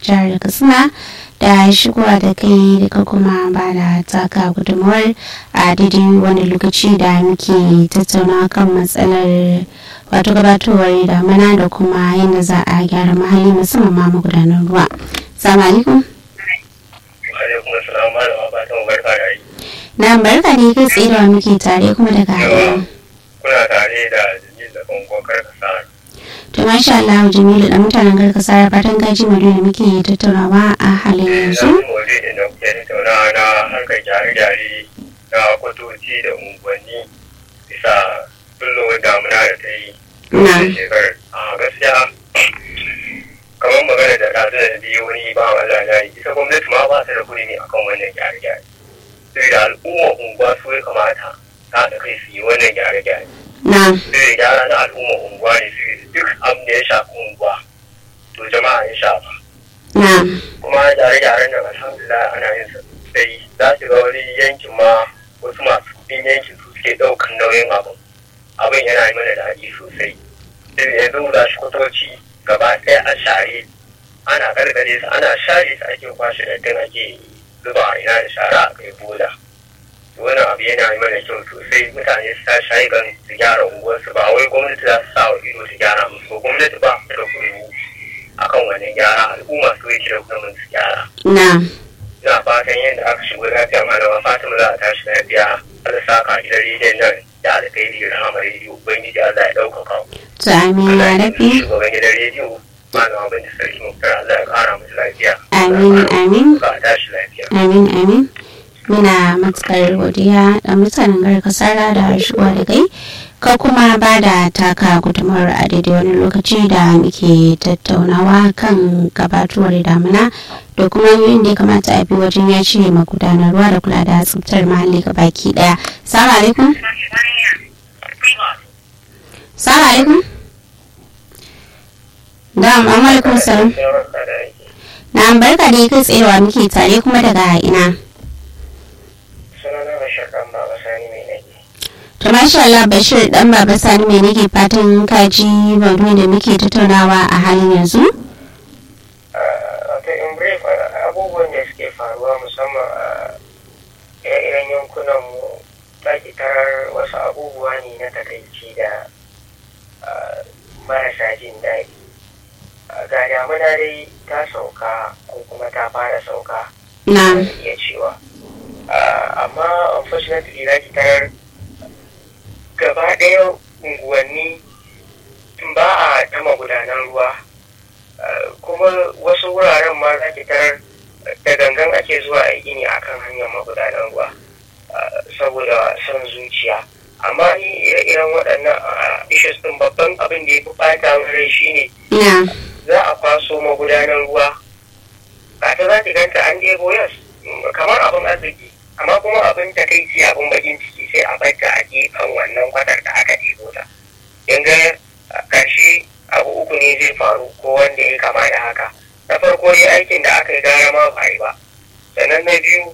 jihar katsina da shigowa da kai da kuma ba da taka gudunmuwar a daidai wani lokaci da muke tattauna kan matsalar wato gabatowar damana da kuma yadda za a gyara mahalli musamman ma magudanar ruwa. Salamu alaikum. alaikum assalam malama fatan barka da aiki. Na barka ne kai tsaye da muke tare kuma daga haɗin. Kuna tare da Jamil da Kongon Karkasa. To masha Allah Jamilu da mutanen garkasa fatan gaji mu da muke tattaunawa a halin yanzu. Yanzu maudu'in da muke tattaunawa na harkar gyare-gyare na kwatoci da unguwanni bisa kullum damuna da ta yi. Na. da shekarar. A gaskiya kamar magana da ɗazu da biyu wani ba Allah ya yi ita gwamnati ma ba ta da kuɗi akan wannan gyare-gyare. Sai da al'umma unguwa su ya kamata ta da kai su yi wannan gyare-gyare. Na. Sai da gyara na al'umma unguwa ne su duk abin da ya shafi unguwa to jama'a ya shafa. Na. kuma gyare-gyaren nan alhamdulillah ana yin sa sai za su ga wani yankin ma wasu masu kudin yankin su suke ɗaukan nauyin abin abin yana yi mana daɗi sosai sai yanzu da shi kwatoci gaba ɗaya a share ana gargare su ana share su ake kwashe dattin ake zuba a ina da shara a kai bola to wannan abu yana yi mana kyau sosai mutane su ta shayi gan su gyara unguwarsu ba wai gwamnati za su sa wa ido su gyara musu ba gwamnati ba ta da kuɗi akan wannan gyara al'umma su yake da kuma su gyara Na. ina fatan yadda aka shigo lafiya malama fatima za a tashi lafiya Allah sa ka gidan rediyon nan da alkhairi da rahama rediyo ubangiji Allah ya ɗaukaka ku To amin Allah ya ya rabi. yi shugaban gidan rediyo malama binta sarki muktar Allah ya ƙara musu lafiya Amin, amin. ka tashi lafiya Amin amin. Muna matukar godiya da mutanen garkasara da shigowa da kai. Ka kuma ba da taka gudunmawar a daidai wani lokaci da muke tattaunawa kan gabatuwar damuna da kuma hanyoyin da ya kamata a bi wajen ya ce magudanar ruwa da kula da tsaftar muhalli ga baki daya. Salamu alaikum. Salamu alaikum. Da amma alaikum salam. Na barka da kai tsayewa muke tare kuma daga ina. sunana bashir ɗan baba sani mai nake To masha Allah Bashir dan baba Sani mai nake fatan kaji maudu'in da muke tattaunawa a halin yanzu. wato in brief abubuwan da suke faruwa musamman a ire-iren yankunanmu ɗaki tarar wasu abubuwa ne na takaici da ah, marasa jin daɗi Ah, ga damuna dai ta sauka ko kuma ta fara sauka Na. zan iya cewa Ah, amma unfortunately za ki tarar gaba ɗaya unguwanni ba a ta magudanan ruwa Ah, kuma wasu wuraren ma za ki tarar da gangan ake zuwa a gini a kan hanyar magudanan ruwa ah, saboda son zuciya amma ni ire-iren waɗannan ah, issues ɗin babban abin da ya fi ɓata min rai shine Na. za a kwaso magudanar ruwa ba ta za ta ganta an ɗebo yas kamar abin arziki amma kuma abin takaici abin bakin ciki sai a barta a gefen wannan kwatar da aka ɗebo ta yanga ƙarshe abu uku ne zai faru ko wanda ya kama da haka na farko dai aikin da aka yi gara ma ba yi ba sannan na biyu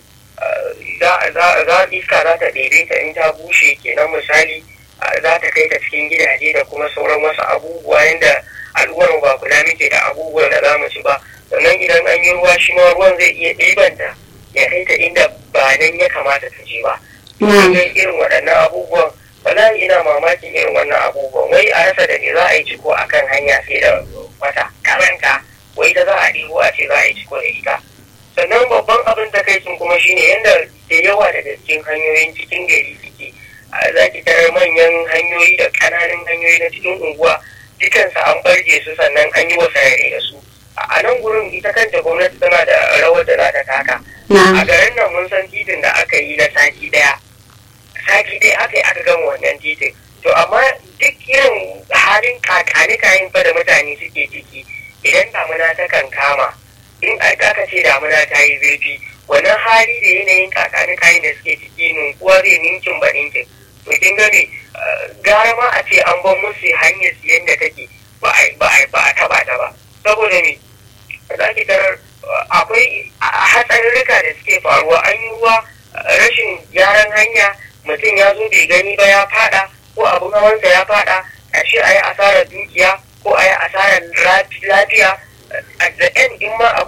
za za iska za ta ɗebe ta in ta bushe kenan misali za ta kai ta cikin gidaje da kuma sauran wasu abubuwa yadda al'ummar ba kula muke da abubuwan da za mu ci ba sannan idan an yi ruwa shi ma ruwan zai iya ɗibanta ya kai ta inda ba nan ya kamata ta je ba. Na. Ga irin waɗannan abubuwan wallahi ina mamakin irin wannan abubuwan wai a rasa da me za a yi ciko a kan hanya sai da wata karanta wai ta za a ɗibo a ce za a yi ciko da ita. Sannan babban abin takaicin kuma shine yadda da yawa daga cikin hanyoyin cikin gari suke a za ki tarar manyan hanyoyi da ƙananan hanyoyi na cikin unguwa dukansu an barge su sannan an yi wasarare da su a nan gurin ita kanta gwamnati tana da rawar da za ta taka a Na. garin nan mun san titin da aka yi na sati daya sati daya aka yi aka gama wannan titin to amma duk irin halin kakani kayan fa da mutane suke ciki idan damuna ta kan kama in aka ce damuna ta yi zurfi wannan hali da yanayin kakani kayan da suke ciki nunkuwa zai ninkin ba ninkin to kin ga me eh, gara ma a ce an ban musu hanyar su yadda take ba a ba a ba a taba ta ba saboda me za ki tarar eh, akwai hatsarurruka da suke faruwa an yi ruwa eh, rashin gyaran hanya mutum ya zo bai gani ba ya fada ko abin hawansa ya fada ƙarshe a yi asarar dukiya ko a yi asarar lafiya at the end in ma